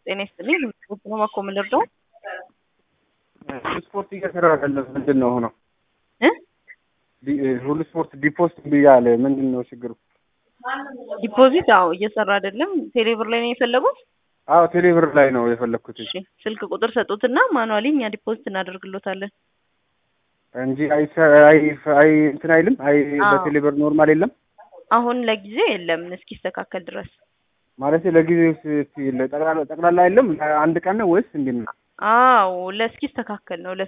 ጤና ይስጥልኝ። ነው ማኮ ምልርደው ስፖርት እየሰራ አይደለም። ምንድን ነው ሆነው? እ ሁሉ ስፖርት ዲፖስት ብያለ ምንድን ነው ችግሩ? ዲፖዚት አዎ እየሰራ አይደለም። ቴሌብር ላይ ነው የፈለጉት? አዎ ቴሌብር ላይ ነው የፈለግኩት እሺ ስልክ ቁጥር ሰጡትና ማኑዋሊ እኛ ዲፖዚት እናደርግሎታለን። እንጂ አይ አይ አይ እንትን አይልም። አይ አዎ። በቴሌብር ኖርማል የለም አሁን ለጊዜ የለም እስኪስተካከል ድረስ። ማለት ለጊዜው ስ- ጠቅላላ ጠቅላላ የለም። አንድ ቀን ነው ወይስ እንዴት ነው? አዎ ለእስኪስተካከል ነው